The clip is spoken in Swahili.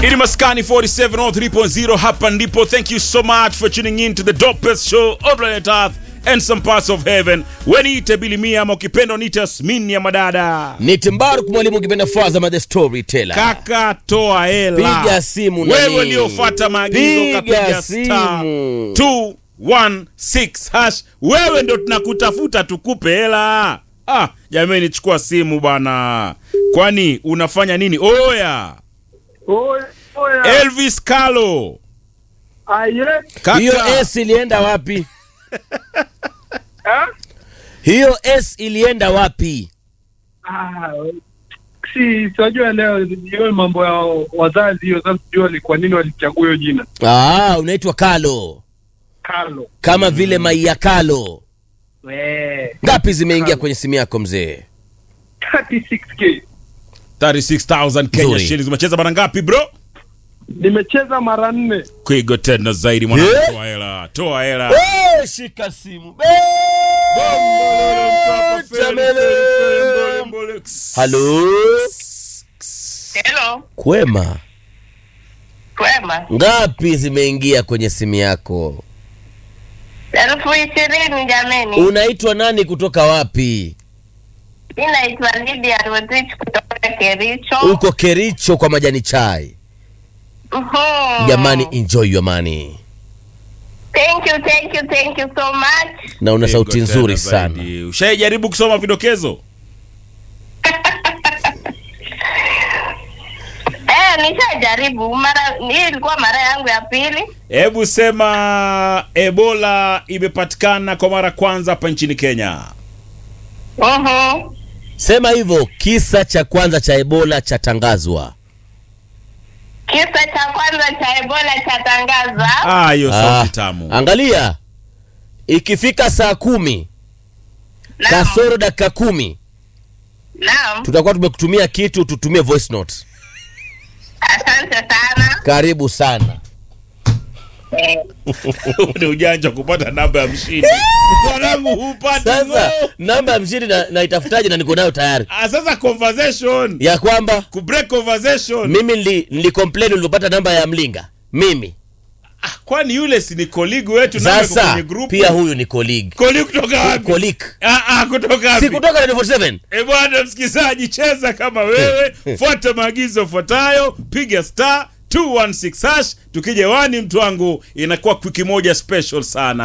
Ini Maskani 47 on 3.0 hapa ndipo. Thank you so much for tuning in to the dopest show on planet Earth and some parts of heaven. Weniite Bilimia ama ukipenda niite Asmini ya madada. ni Timbaruk mwalimu ukipenda Fazama the storyteller. Kaka toa hela. Piga simu nani? Wewe uliofuata maagizo Piga kapiga star simu. 216 hash. Wewe ndo tunakutafuta tukupe hela. Ah, jamani chukua simu bana. Kwani unafanya nini? Oya. Oya, oya. Elvis Kalo. Aye. Kaka. Hiyo S ilienda wapi? Ah? Hiyo S ilienda wapi? Ah, si tunajua leo hiyo mambo ya wazazi hiyo sasa sijua ni kwa nini walichagua hiyo jina Ah, unaitwa Kalo Carlo. kama vile Maia Kalo. We. Ngapi zimeingia kwenye simu yako mzee? 36k. 36000 Kenya Nzuri. shillings. Umecheza mara ngapi bro? Nimecheza mara nne. Kuigo tena zaidi mwana. Eh? Toa hela. Toa hela. Eh, shika simu. Halo, Hello, kwema. kwema. Ngapi zimeingia kwenye simu yako? Elfu ishirini jameni. Unaitwa nani kutoka wapi? Mi naitwa Lydia Rotich kutoka Kericho. Uko Kericho kwa majani chai. Mhm. Jamani, enjoy your money. Thank you, thank you, thank you so much. Na una sauti Kuigo nzuri tena sana. zaidi. Ushaijaribu kusoma vidokezo? Eh, nishajaribu mara hii ilikuwa mara yangu ya pili. Hebu sema Ebola imepatikana kwa mara kwanza hapa nchini Kenya. Mhm. Sema hivyo, kisa cha kwanza cha Ebola chatangazwa. Kisa cha kwanza cha Ebola chatangazwa. Ah, hiyo Ah, sauti tamu. angalia, ikifika saa kumi Naam. kasoro dakika kumi Naam. tutakuwa tumekutumia kitu, tutumie voice note. Asante sana. Karibu sana. Eh, Ni ujanja kupata namba ya mshindi. Mwanangu hupati. Sasa ngo. namba ya mshindi na, naitafutaje na niko nayo tayari Ah, sasa conversation. ya kwamba Ku break conversation. mimi nili, nili complain ulivyopata namba ya mlinga mimi Ah, kwani yule si ni colleague wetu namba iko sasa kwenye group? pia huyu ni colleague Colleague kutoka wapi? colleague Ah, ah, kutoka wapi? si kutoka 47 E bwana msikilizaji, cheza kama wewe, fuata maagizo yafuatayo, piga star 216 hash. Tukija wani mtu wangu, inakuwa wiki moja special sana.